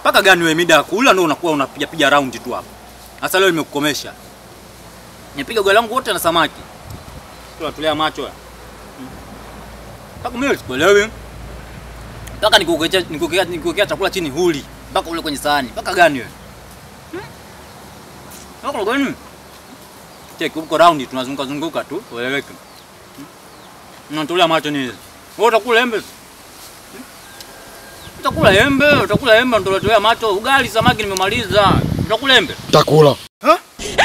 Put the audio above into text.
Paka gani wewe mida ya kula ndio unakuwa unapiga piga round tu hapa. Sasa leo nimekukomesha. Nipiga goli langu wote na samaki. Tunatolea macho. ya. Paka mimi sikuelewi. Paka nikuwekea nikuwekea nikuwekea chakula chini huli. Mpaka ule kwenye sahani. Paka gani wewe? Paka gani? Cheki uko round tunazunguka zunguka tu, ueleweke. Unatolea macho nini? Wewe utakula embe? Utakula embe, utakula embe ndio unatolea macho. Ugali samaki nimemaliza. Utakula embe? Takula. Ha?